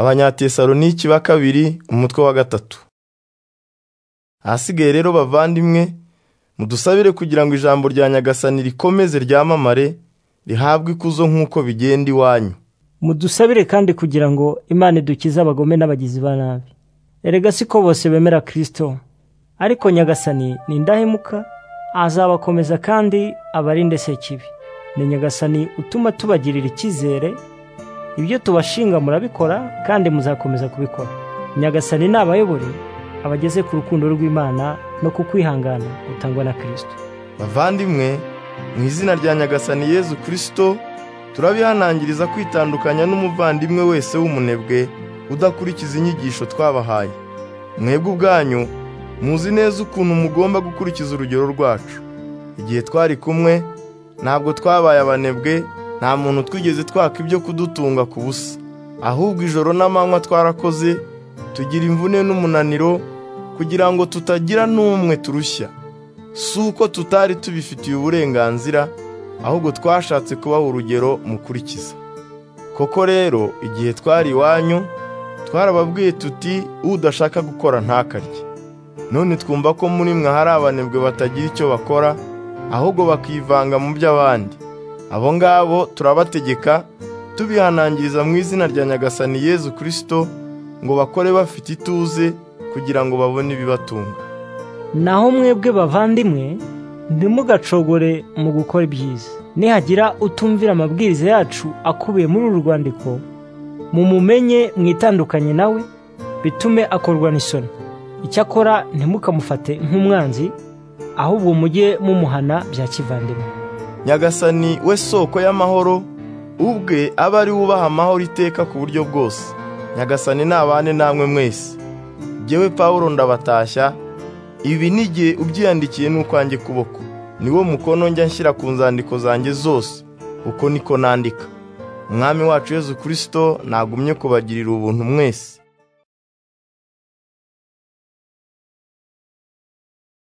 abanyatesalonike ba kabiri umutwe wa gatatu ahasigaye rero bavandimwe mudusabire kugira ngo ijambo rya nyagasani rikomeze ryamamare rihabwe ikuzo nk'uko bigenda iwanyu mudusabire kandi kugira ngo imana idukize abagome n'abagizi ba nabi erega si ko bose bemera kirisito ariko nyagasani ni indahemuka azabakomeza kandi abarinde sekibi ni nyagasani utuma tubagirira icyizere ibyo tubashinga murabikora kandi muzakomeza kubikora nyagasani ni abayobore abageze ku rukundo rw'imana no ku kwihangana gutangwa na kirisito bavandimwe mu izina rya nyagasani yezu kirisito turabihanangiriza kwitandukanya n'umuvandimwe wese w'umunebwe udakurikiza inyigisho twabahaye mwebwe ubwanyu muzi neza ukuntu mugomba gukurikiza urugero rwacu igihe twari kumwe ntabwo twabaye abanebwe nta muntu twigeze twaka ibyo kudutunga ku busa ahubwo ijoro n'amanywa twarakoze tugira imvune n'umunaniro kugira ngo tutagira n'umwe turushya si uko tutari tubifitiye uburenganzira ahubwo twashatse kubaha urugero mukurikiza koko rero igihe twari iwanyu twarababwiye tuti udashaka gukora ntakarye none twumva ko muri mwe hari abanebwe batagira icyo bakora ahubwo bakivanga mu by'abandi abo ngabo turabategeka tubihanangiriza mu izina rya nyagasani yezu kirisito ngo bakore bafite ituze kugira ngo babone ibibatunga naho mwebwe bavandimwe ntimugacogore mu gukora ibyiza nihagira utumvira amabwiriza yacu akubiye muri uru rwandiko mumumenye mwitandukanye nawe bitume akorwa n'isoni icyakora ntimukamufate nk'umwanzi ahubwo mujye mumuhana bya kivandimwe nyagasani we soko y'amahoro ubwe aba ari wubaha amahoro iteka ku buryo bwose nyagasani nabane namwe mwese ngewe paul ndabatashya ibi n'igihe ubyiyandikiye n'ukwanjye kuboko niwo mukono njya nshyira ku nzandiko zanjye zose uko niko nandika umwami wacu yezu kirisito nagumye kubagirira ubuntu mwese